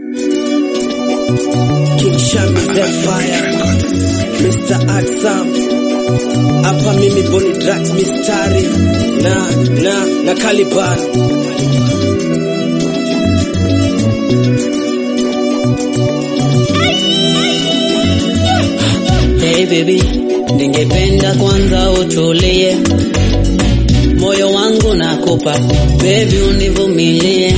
King Shami that fire Mr. Aksam hapa mimi Boni Drax mistari na na na Caliban Hey baby, ningependa kwanza utulie, moyo wangu nakupa baby, univumilie.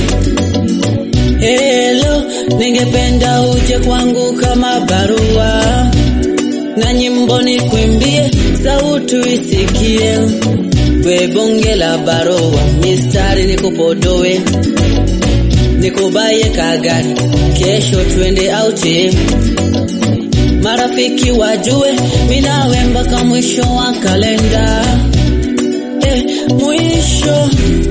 Hello, ningependa uje kwangu kama barua na nyimbo nikwimbie, sauti isikie, we bonge la barua, mistari nikupodoe, nikubaye kagari, kesho twende auti marafiki wajue minawe mpaka mwisho wa kalenda eh, mwisho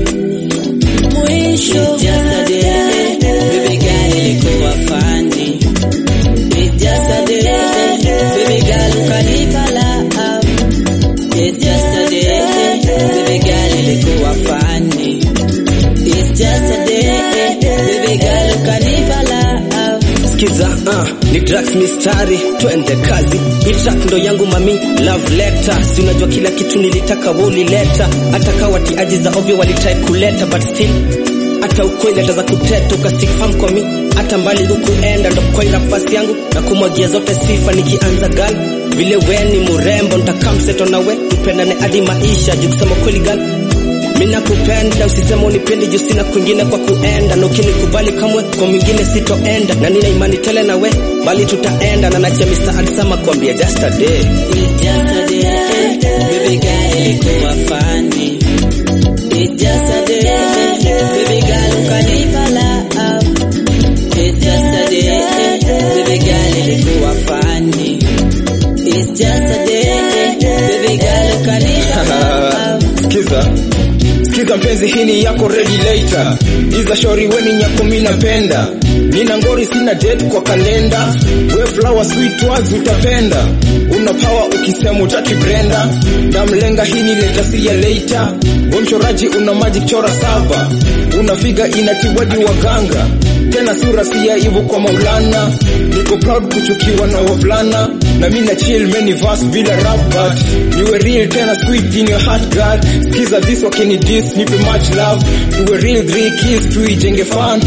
mwisho It's just a day, baby girl ilikuwa fani It's just a day, baby girl ukanipa love It's just a day, baby girl ilikuwa fani It's just a day, baby girl ukanipa love Skiza uh, ni Drax mistari twende kazi hii track ndo yangu mami love letter si unajua kila kitu nilitaka wewe ulileta hata kawa tiaji za ovyo walitrai kuleta but still hata ukweli hata za kuteta ukastick firm kwa mi hata mbali hukuenda ndo kwa nafasi yangu na kumwagia zote sifa nikianza gal vile we ni murembo nitakamseto na we tupendane hadi maisha juu kusema kweli gal mina kupenda usisema unipendi juu sina kwingine kwa kuenda na ukinikubali kamwe kwa mwingine sitoenda na nina imani tele na we bali tutaenda na nachia Mr. Alisama kuambia just a day It's just a day, baby girl ilikuwa fani. It's just a day, baby girl ukanipa love. It's just a day, baby girl ilikuwa fani. It's just a day, baby girl ukanipa love. Skiza, skiza mpenzi, hii ni yako regulator. Iza shori weni nyako mi napenda, nina ngori sina date kwa kalenda. We flower sweet words utapenda, una power ukisema utaki Brenda. Damlenga hii ni leta si ya later. We mchoraji una magic chora saba, una figa inatiwadi waganga tena sura si ya ibu kwa Maulana. Niko proud kuchukiwa na wavulana na mi na chill many verse bila rap but niwe real tena sweet in your heart God. Skiza this wakini this nipe much love, tuwe real three kiss tuijenge fan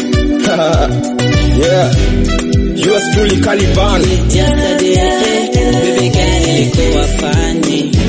yeah. Yours truly Caliban. It's just a day, baby girl ilikuwa fani.